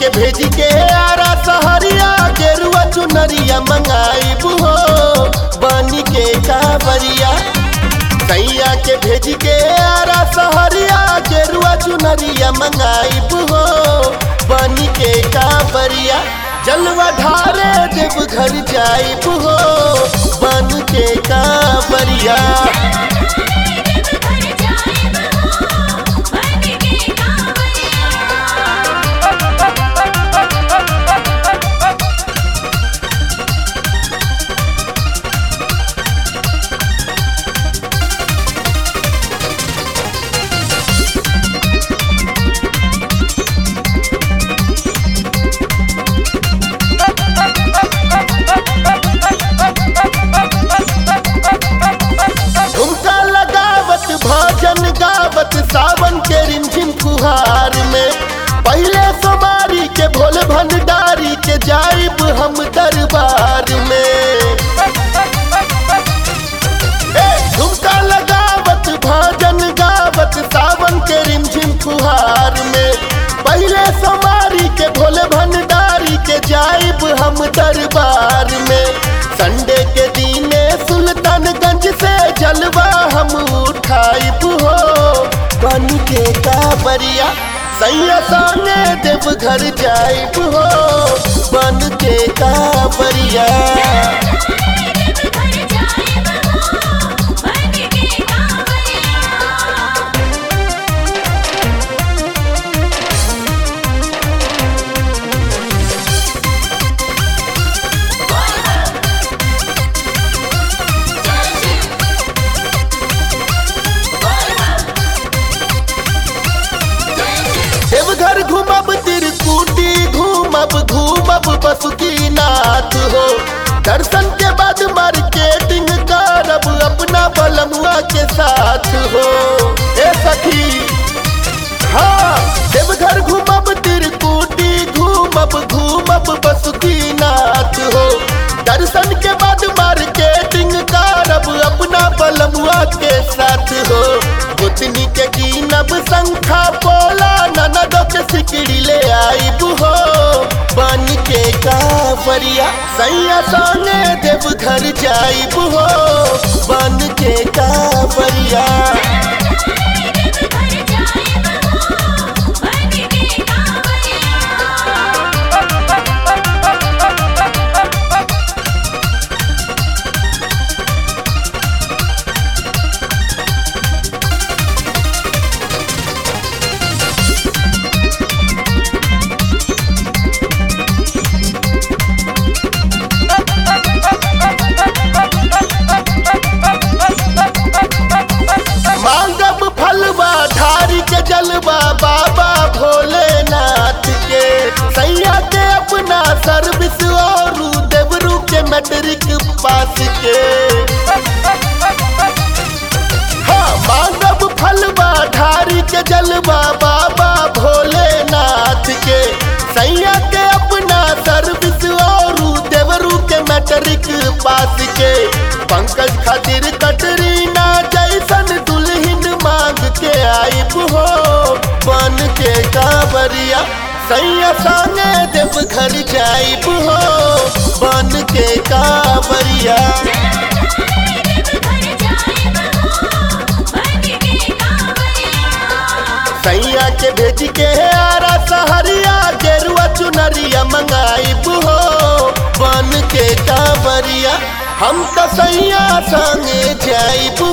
के भेज के आरा सहरिया गेरुआ चुनरिया मंगाइब हो बनी के कावरिया सैया के भेज के आरा सहरिया गेरुआ चुनरिया मंगाइब हो बनी के कावरिया जलवा ढारे देव घर जाइब हो बन के कावरिया झुमका लगावत भजन गावत सावन के रिमझिम फुहार में पहले सोमारी के भोल भंडारी के जाइब हम दरबार में ए, झुमका लगावत भजन गावत सावन के रिमझिम फुहार में पहले सोमारी के भोले भंडारी के जाइब हम दरबार में संडे के दीने सुल्तानगंज से जलवा हम उठाइब हो बन के काबरिया सैया साने देव घर जाइब हो बन के काबरिया देवघर घूमब तिरकुटी घूमब घूमब बसुकीनाथ हो दर्शन के बाद मार्केटिंग करब अपना बलमुआ के साथ हो ए सखी हाँ देवघर घूमब तिरकुटी घूमब घूमब बसुकीनाथ हो दर्शन के बाद मार्केटिंग करब अपना बलमुआ के साथ हो गोतनी के कीनब शंखा पोला ननदो के सिकड़ी ले आइब हो बन के कावरिया सैया संगे देव घर जाइब हो बन के कावरिया मांगब फलवा धारी के जलवा बाबा भोलेनाथ के सैया के अपना सर्विस और देवरू के मैट्रिक पास के हाँ मांगब फलवा धारी के जलवा बाबा भोलेनाथ के सैया के अपना सर्विस और देवरू के मैट्रिक पास के पंकज खातिर कटरीना जैसन दुल्हन मांग के आइब हो बन के कांवरिया सैया संगे देव घर जाइब हो बन के कांवरिया सैया के भेज के आरा सहरिया गेरुआ चुनरिया मंगाइब हो बन के कांवरिया हम तो सैया संगे जाइब